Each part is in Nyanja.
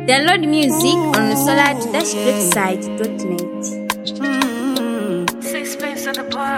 Download music on solar-website.net. Sixpence at the bar.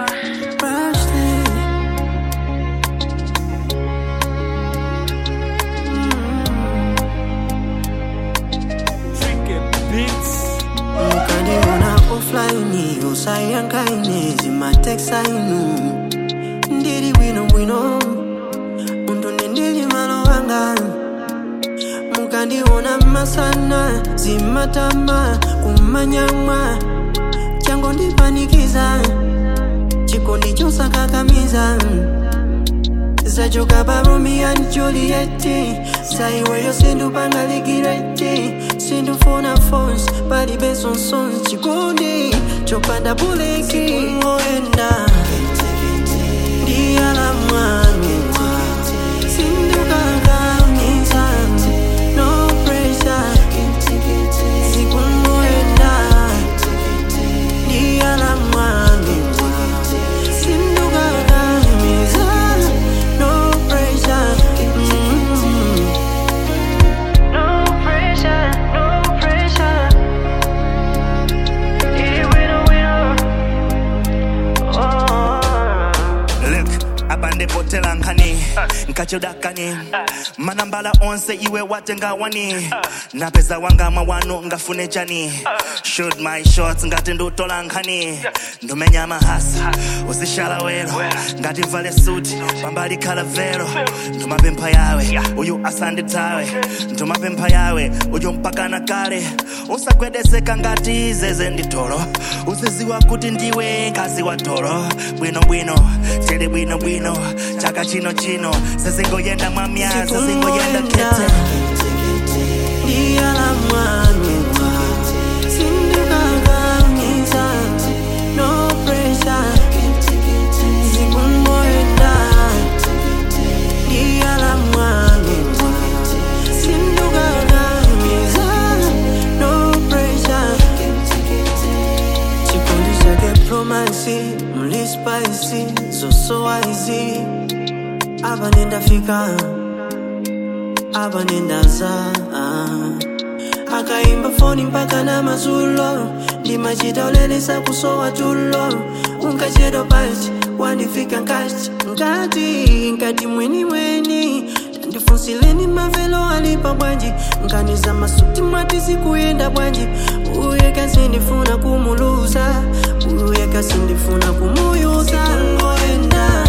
mukaniona offline usayankaine zimateksainu ndiri bwinobwino muntu ndindili malo wanga mukandiona masana zimatama kumanyamwa chango ndipanikiza chikondi chosakakamiza zachoka pa romeo and juliet saiweyo sindupangalikireti sindufuna fons palibe sonsons chikondi chopanda buleki ngoenda ndiyala mwanua sindukakamiza no pressure zikungoenda ndiyala mwanua sindukakamiza no pressure mm No pressure, no pressure. Hit it with a winner. Oh. Look, abandepotela nkhani nkachudakani manambala onse iwe watenga wani napeza wanga mawano ngafune chani shoot my shots ngati ndutola nkhani ndumenya mahasa uzishala wero ngati mvale suti pambali khala vero ndumapempha yawe uyu asanditawe ndumapempha yawe uyu mpakana kale usagwedeseka ngati zeze nditolo uziziwa kuti ndiwe ngazi wa tolo bwinobwino tili bwinobwino chaka chino chino sezingoyenda mwamya sezingoyenda kete ndiyala mwanua sindukakamiza no pressure zikungoenda ndiyala mwanua sindukakamiza no pressure chikondi chake promasi mlispaisi zosowaizi apa nendafika apa nendaza ah. akaimba foni mpaka na mazulo ndimachita ulelesa kusowa tulo unkachedwa pachi wandifika nkati nkati nkati mweni mweni tandifunsileni mavelo alipa bwanji nkaniza masuti mwati zikuyenda bwanji uye kasindifuna kumuluza uye kasindifuna kumuyuza ngoenda